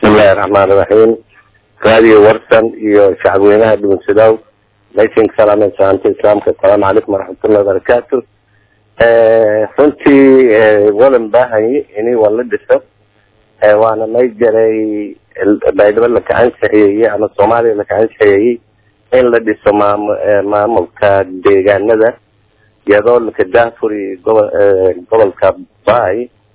bismillahi raxmaan iraxiim raadiyo warsan iyo shacabweynaha dhugunsidow maysinka salaameen salaamta islaamka asalaamu calaykum waraxmatullahi wabarakaatu runtii wadan baahanye ini waa la dhiso waana may jaray baydhabo laka ansixiyeyey ama soomaaliya laka ansixiyeyey in la dhiso maam maamulka deegaanada iyadoo laka daafuri gobo gobolka baay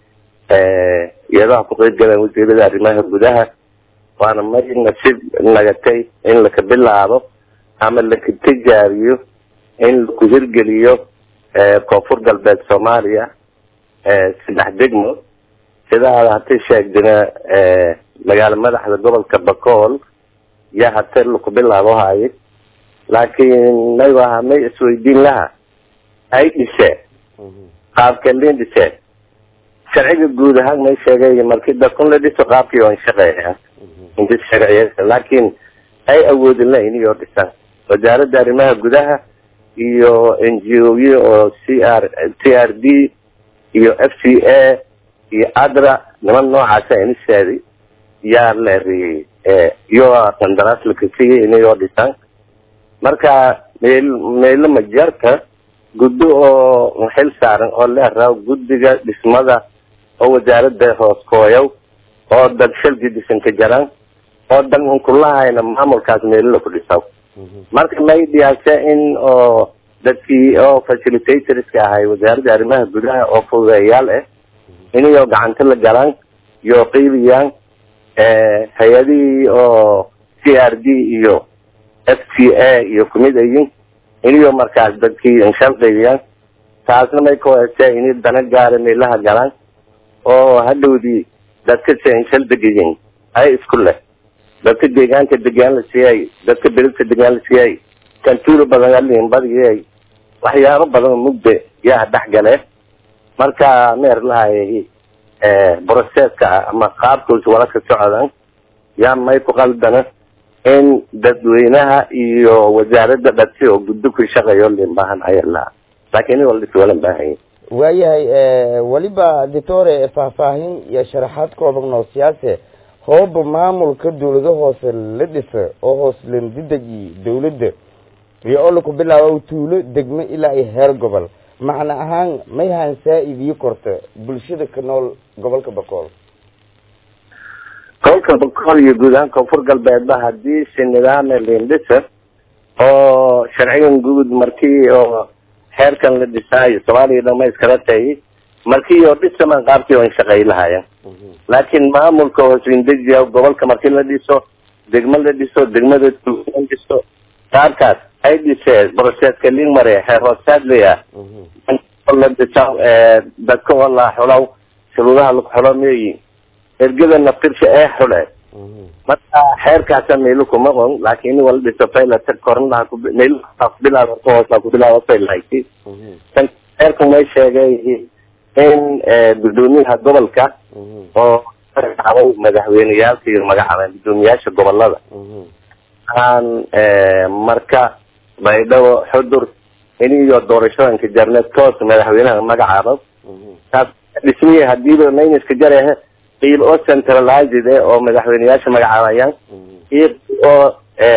iyadoo ha ku qeyb galeen wasiirada arrimaha gudaha waana may nasiib nagatay in laka bilaabo ama laka tijaariyo in laku hirgeliyo koonfur galbeed soomaaliya saddex degmo sida aad hata sheegdina magaalo madaxda gobolka bakool yaa hate laku bilaabo haye laakiin maygu ahaa may isweydiin laha ay dhiseen qaabkeelin dhiseen sharciga guud ahaan may sheegay markii dadkun la dhiso qaabkii on shaqeeya inta sharciya laakiin ay awoodin la iniyoo dhisaan wasaaradda arrimaha gudaha iyo n g o y oo c r t r d iyo f c a iyo adra niman noocaasa iniseedi yaa leeriyey iyo qandaraas lakasiyey inayoo dhisaan marka meel meelo majarka guddo oo xil saaran oo leeraw guddiga dhismada oo wasaaradda hoos kooyow oo dad shalki dhisanka jaran oo dan unkulahayna maamulkaas meelala ku dhisaw marka may dhiyaase in oo dadkii oo facilitatorska ahay wasaaradda arrimaha gudaha oo fududeeyaal ah inayoo gacanta la galaan iyo qiibiyaan hay-adihii oo c r d iyo f t a iyo kumid ayin inayoo markaas dadkii inshal qaybiyaan taasna may kahoese inay dana gaara meelaha galaan oo hadhowdii dadka se inshal degayin ay isku leh dadka deegaanka degaan la siiyay dadka belidka degaan la siiyay kantuula badan alin badiyay waxyaabo badan mugde yaa dhex gale marka meer lahay broceska ama qaabkuus wala ka socdan yaa may ku qaldana in dadweynaha iyo wasaaradda dhadsi oo guddo ku shaqeeyo lin baahan ayala laakiin in waldhis walan baahanya waayahay weliba ditore faahfaahin iyo sharaxaad kooban oo siyaase hooba maamulka dawlado hoose la dhisa oo hoos landidegi dawladda iyo oo laku bilaabo tuulo degmo ilaa iyo heer gobol macna ahaan may ahaan saa-idiyo korta bulshada ka nool gobolka bakool gobolka bakool iyo guud ahaan koonfur galbeedba hadii si nidaame lindhisa oo sharcigan guud markii oo xeerkan la dhisaayo soomaaliya dhama iskala tayi markii oo dhisaman qaabkii on shaqey lahayan laakiin maamulka hooslindejiya gobolka markii la dhiso degmo la dhiso degmada la dhiso qaabkaas ay dhiseen broceska lin mare xeer hoosaad leya la dhisa dadka oo la xulow shuruudaha lagu xulo meeyi ergada naftirsha ee xule marka xeerkaasa meelo kuma qon laakiin wala dhiso faylata kornaha meel bilaab hoosa ku bilaabo faylahayti xeerku may sheegay in gudoomiyaha gobolka oo magacaabay madaxweyneyaalka iyo magacaabeen gudoomiyaasha gobolada aan marka baydhabo xudur iniyo doorashadanka jarneed toos madaxweynaha magacaabo taas dhismihii hadiiba mayniska jarehe qiib oo centralized eh oo madaxweyneyaasha magacaabayaan iyo oo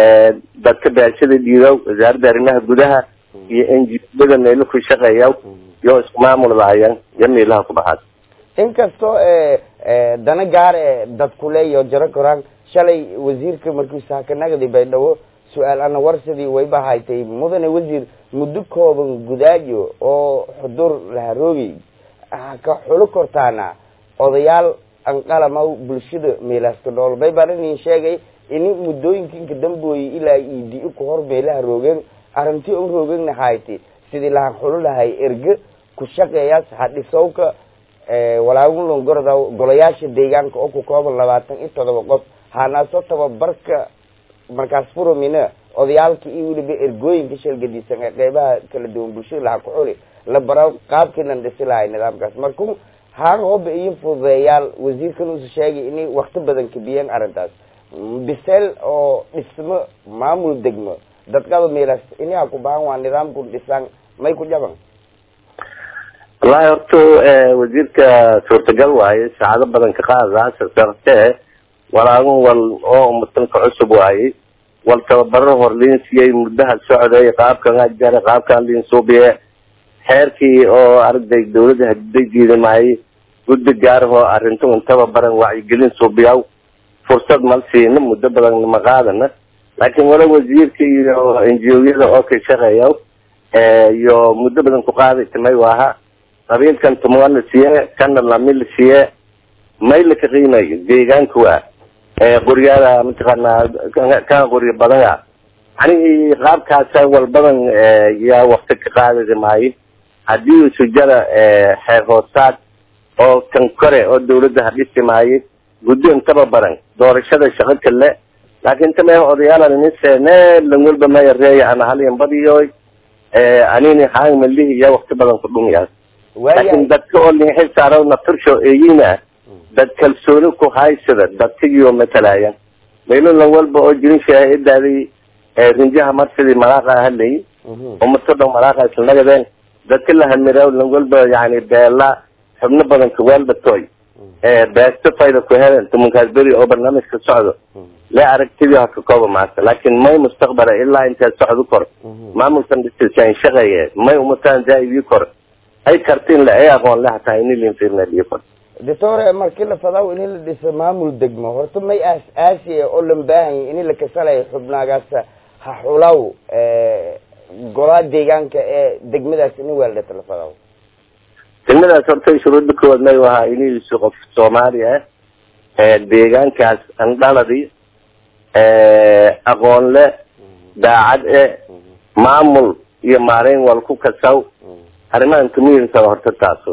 dadka beeshada dhiidow wasaaradda arrimaha gudaha iyo n g ada meelo ku shaqeeya iyo isku maamuldahayan iyo meelaha ku baxaad inkastoo dana gaar e dadku leeyo jaro koraan shalay wasiirka markiisa hakanagdi baydhabo su-aal ana warsadii wayba haytay mudane wasiir muddo kooban gudaajo oo xudur laharoogi ka xulo kortaana odayaal anqalamaw bulshada meelaaska dhool bay baan inin sheegay ini muddooyinka inka dambooyey ilaa idi ku hor meelaha roogeen arrintii on roogeenna hayti sidii lahan xulo lahay erge ku shaqeeyaas hadhisowka walaagunlon gorda golayaasha deegaanka oo ku kooban labaatan iyo todoba qof hanaaso tababarka markaas furomina odayaalka iyo weliba ergooyinka shalgadiisan ee qeybaha kala duwan bulshada laha ku xuli la bara qaabkiinan dhisi lahay nidaamkaas marku haan hooba iyo fududeeyaal wasiirkan uusa sheegay inay wakti badan kabiyeen arrintaas biseel oo dhismo maamul degmo dadkaba meelaas inaha ku bahan waa nidaamku dhisaan may ku jaban wallahi horta wasiirka suurtagal waaye saacado badan ka qaada sasarte walaagun wal oo mutanka cusub waayey wal tababaro hor liin siiyey muddaha socday qaabkan ajare qaabkan liin suubiye xeerkii oo arday dawladda hadidajiida maayey guddi gaarahoo arrintu intaba baran wacyigelin suubiyaw fursad mal siina muddo badan ma qaadana laakiin wala wasiirka iyo enjiyada oo ka shaqeeya iyo muddo badan ku qaaday timay waaha qabiilkan tumaa la siiye kana lami la siiye may laka qiimayo deegaanka waa qoryaada mataqaanaa kana qoryo badana anigii qaabkaasa wal badan yaa wakti ka qaadadi maayo haddii sujada xeer hoosaad oo kan kore oo dawladda hadhisi maayo guddo intaba baran doorashada shaqo kale laakin tame odayaalanise ne langwalba maya reeya ana halyan badiyoy anini haang malihi iya wakti badan ku dhumiyaas laakin dadka oo linxil saaro natursho eyina dad kalsooni ku haysada dadkigiioo matalaayan maylo lan walba oo jirin shaahidaaday rinjaha marsidii malaaqa hadlay umato dhan malaaqa isla nagadeen dadka la hamira lan walba yani beela xubno badan kawaalbatoy beesto fayda ku helen tumunkaas beri oo barnaamijka socdo le aragtidii haka kooba maata laakin may mustaqbala ilaa intaa socdo kor maamulkan dhisisaan shaqeeye may umataan zaaidii kor ay kartiin le ay aqoon le hataa ini linfirnadii kor doctore markii la fadaw ini la dhiso maamul degmo horta may aas aasiya oo lan baahanya ini la kasalayo xubnaagaas ha xulaw golaa deegaanka ee degmadaas ini weeldhata la fadaw degmadaas horta shuruudda koowaad may ahaa iniisu qof soomaali ah deegaankaas andhaladi aqoon le daacad e maamul iyo maareyn wal ku kasaw arrimahan kamiinsa horta taaso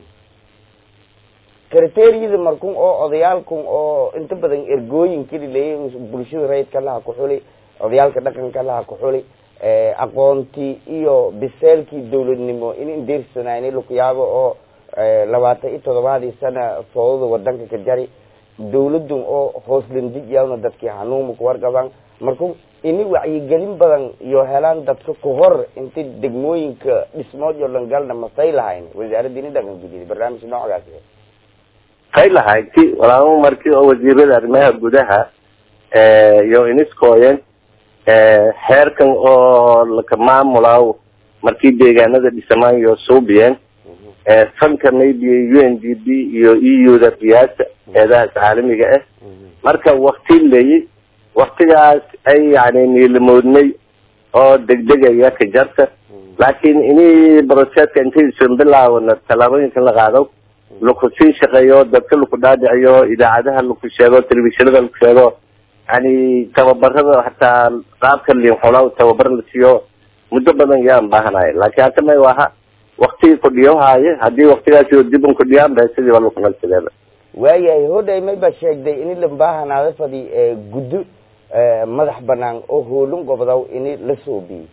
kriteriyada markun oo odayaalkun oo inta badan ergooyinkii leeya bulshada rayidka laha ku xuli odayaalka dhaqanka laha ku xuli aqoontii iyo biseelkii dawladnimo in indeersanayni lakuyaabo oo labaatan iyo todobaadii sana foodada wadanka ka jari dawladun oo hoos landijiyawna dadkii hanuuma kuwarqabaan marku ini wacyigelin badan iyo helaan dadka ku hor inti degmooyinka dhismood iyo langalna masay lahayn wasaaradda ini dhaqan gudida barnaamij noocaas kay lahayti walaamo markii oo wasiirada arrimaha gudaha iyo iniskooyen xeerkan oo laka maamulaaw markii deegaanada dhisamaan iyo suubiyeen fanka maybe u n d b iyo e u da biyaasa eedahaas caalamiga ah marka wakti leeyi waktigaas ay yani niilamoodnay oo degdegaya ka jarta laakin ini broseska intaysan bilaawna tallaabooyinkan la qaado laku sii shaqeeyo dadka laku dhaadhiciyo idaacadaha laku sheego telefishinada laku sheego yani tababarada hataa qaabka liinxulaw tababar la siiyo muddo badan yaan baahanayo laakin hata may waha waktigii kudhiyohaaye hadii waktigaasi dibun kudhiyaan ba sidiiba lakunalsideeda waayahay hodhay may ba sheegday ini lambahanaada fadi guddo madax banaan oo hoolin gobdaw ini la soobiyey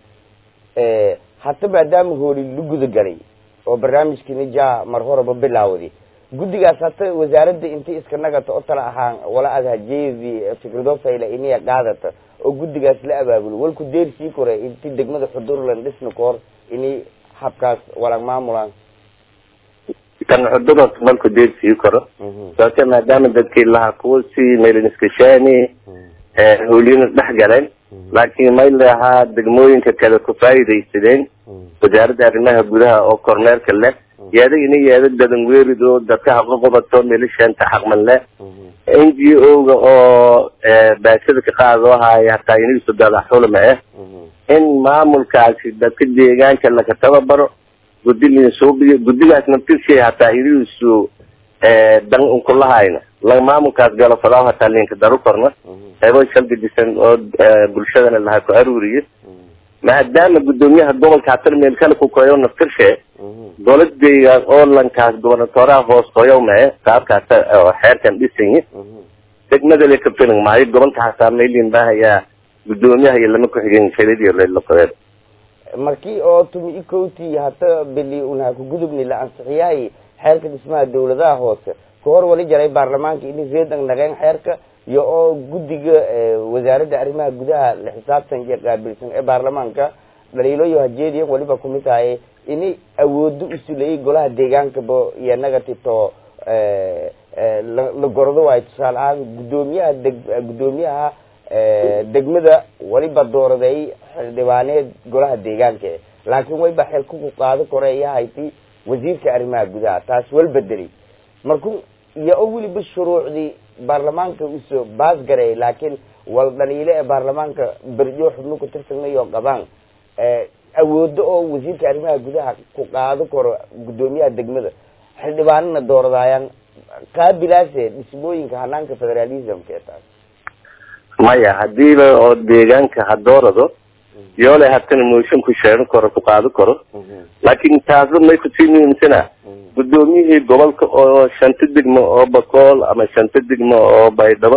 hata maadaama hooli la guda galay oo barnaamijkini ja mar horeba bilaawday guddigaas hata wasaaradda inti iska nagata oo tala ahaan wala aad hajeedi fikrado fayla iniya qaadata oo guddigaas la abaabulo walku deer sii kore inti degmada xudurlan dhisna kahor ini habkaas walag maamulaan kan xuduras malku deer sii koro sababte maadaama dadkii lahaa kuwa si meeliniskashaani hooliyana dhex galeen laakiin may lahaa degmooyinka kale ku faa'iidaysadeen wasaaradda arrimaha gudaha oo kormeerka leh yeeda ina yeeda dadan weerido dadka haqo qobato meelishanta xaqman leh n g o ga oo baashada ka qaadoo haayo hataa inigiisu dadaxulma ah in maamulkaasi dadka deegaanka laka tababaro guddi linsuubiyo guddigaas naftirshay hataa inigiisu dan unkulahayna la maamulkaas galo fadaaw hataa linka daru korna qeybo shalgadisan oo bulshadana lahaa ku aruuriyo maadaama guddoomiyaha gobolka hatar meel kale ku koyo naftirshe dowladayga oo lankaas gobernatoraha hoos qoyow mae qaabkaas oo xeerkan dhisanyi degmada le kafiling maayo gobolka hataa maylin baahayaa guddoomiyaha iyo lama ku-xigeen shaladiyo lelaqoyeen markii oo tumi ikoti hata bili unha kugudubni la ansixiyahay xeerka dhismaha dawladaha hoose ka hor wali jaray baarlamaanka ini reedan naqeen xeerka iyo oo guddiga wasaaradda arrimaha gudaha la xisaabtan iyo qaabilsan ee baarlamaanka dhaliiloyo hajeediyan waliba kumid tahay ini awoodo usuleeyay golaha deegaankaba iyo nagatito la la gordo waayo tusaale ahaan guddoomiyaha deg guddoomiyaha degmada weliba dooraday xildhibaaneed golaha deegaanka e laakiin wayba xilka ku qaado koreeyahayti wasiirka arrimaha gudaha taas wal bedelay marku iyo o weliba shuruucdii baarlamaanka usoo baas gareeyay laakiin wal dhaliile ee baarlamaanka berjo xubno ku tirsanayoo qabaan awoodo oo wasiirka arrimaha gudaha ku qaado karo guddoomiyaha degmada xildhibaanana dooradaayaan qaabilaase dhismooyinka hanaanka federalismka ee taas maya hadiiba oo deegaanka ha doorado yoole hatana mooshin ku sheegan karo ku qaado karo laakin taasba may kusii muhiimsana guddoomiyihii gobolka oo shanta degmo oo bakool ama shanta degmo oo baydhabo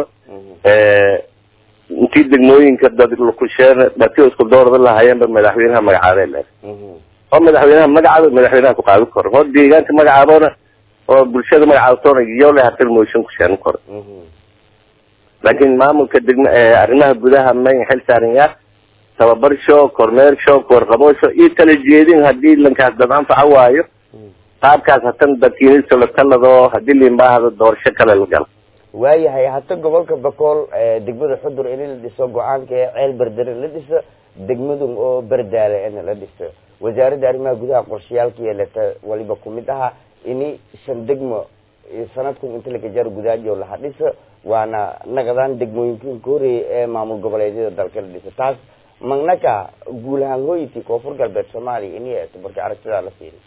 intii degmooyinka dadkusheer dhati isku doorada lahayeenba madaxweynaha magacaabee le oo madaxweynaha magacaabo madaxweynaha ku qaadi karo oo deegaanka magacaabona oo bulshada magacaabtoona yoole hatana mooshin ku sheegan karo laakin maamulka degma arrimaha gudaha may xil saaran yaa tababar show kormeer show warqabosho iyo kala jeedin hadii lankaas dad anfaca waayo qaabkaas hatan dadkiiniso la talado hadii liinbaahdo doorasho kale la galo waayahay hata gobolka bakool degmada xudur in la dhiso go-aanka ee ceel berdere la dhiso degmadun oo berdaale in la dhiso wasaaradda arrimaha gudaha qorshayaalka yeelata waliba kumid aha ini shan degmo sanadkun inta lakajaaro gudaajo laha dhiso waana naqdaan degmooyinkan ka horeeyay ee maamul goboleedyada dalka la dhiso taas magnaka guul ahaan hooyintii koonfur galbeed soomaaliya ini eeto marka aragtidaa la fiiri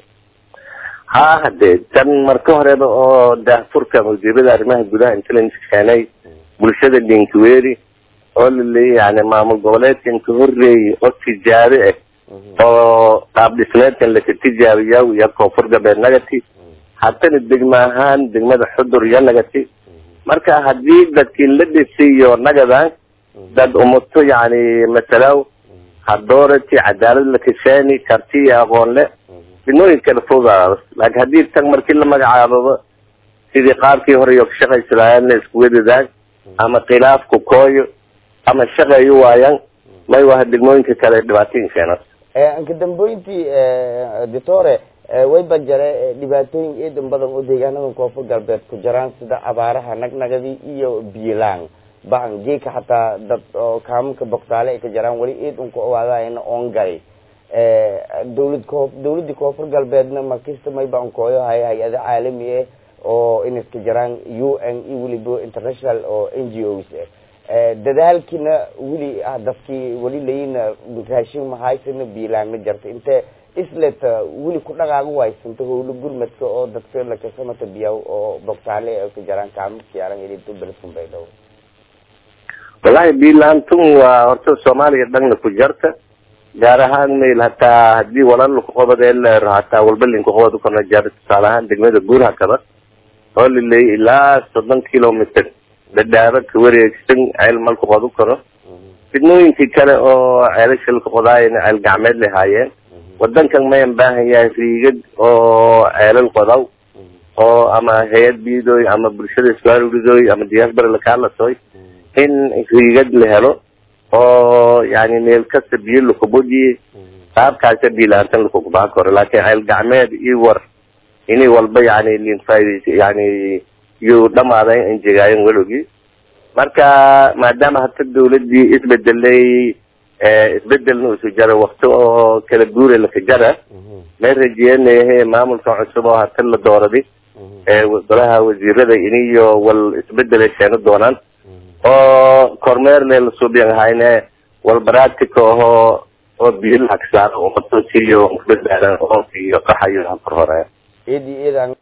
ha hade tan marka horeba oo daahfurka wasiirada arrimaha gudaha intelligence keenay bulshada dinkiweri oo laleeya yani maamul goboleedkan ka horeeyay oo tijaabe ah oo qaab dhismeedkan laka tijaabiya iyo koonfur galbeed nagati hatana degma ahaan degmada xudur iyo nagati marka hadii dadkii la dhisiyo nagadan dad umuto yani masalaw hadoorati cadaalad lakashaani karti iyo aqoon le dinooyin kala fogaado laakin hadii tan markii la magacaababa sidii qaabkii hore iyo kashaqaysi lahaayeen la isku wadadaan ama khilaafku kooyo ama shaqeeyo waayaan may waha degmooyinka kale dhibaatooyin keenan anka damboyntii doctore wayba jare dhibaatooyin eedan badan oo deegaanada koonfur galbeed ku jiraan sida abaaraha nagnagadi iyo biilaan bahan geeka xataa dad oo kaamanka boktaale ay ka jiraan weli eedan ku owaadayna oon galay dawlad koo dawladii koonfur galbeedna markista mayba ankooyo hay hay-ado caalami ah oo in iska jiraan u n iyo weliba international oo n g os ah dadaalkiina weli dadkii weli layina raashin mahaysana biilaanna jarta inte isleta weli ku dhaqaaga waysanta howlo gurmadka oo dadka lakasamata biyaw oo bogtaale ay ka jiraan kaamasiyaran ilinto beledkun bay dhow wallahi biilaantun waa horta soomaaliya dhanna ku jarta gaar ahaan mayl hataa hadii walal kuqobadee leero hataa walba linkuqobad ukana jar tusaale ahaan degmada guurhakaba oo laleeyay ilaa soddon kilometer dhadhaaba ka wareegsan ceel malku qodu karo fidnooyinkii kale oo ceelasha lakuqodaayana ceel gacmeed lahaayeen wadankan mayan baahan yahay riigad oo ceelal qodaw oo ama hay-ad biidooy ama bulshada iswaaruridoy ama diaspora lakaalasoy in riigad la helo oo yani meel kasta biyo lakubojiye qaabkaasa biilaantan lakukubaa karo laakin ceel gacmeed iyo war ini walba yani linfaaid yani iyuu dhamaaday injegaayen welogii marka maadaama hata dawladii isbedelay isbedelna isu jara wakti oo kala guura laka jara may rajeynayahe maamulka cusub oo hata la dooradi golaha wasiirada iniyo wal isbedelay sheeno doonaan oo kormeer le lasuubiyan ahayne wal baraatika ahoo oo biyo lacagsaaro umato siiyo badbaadan oonka iyo qaxayo kor horeya eedi eedaan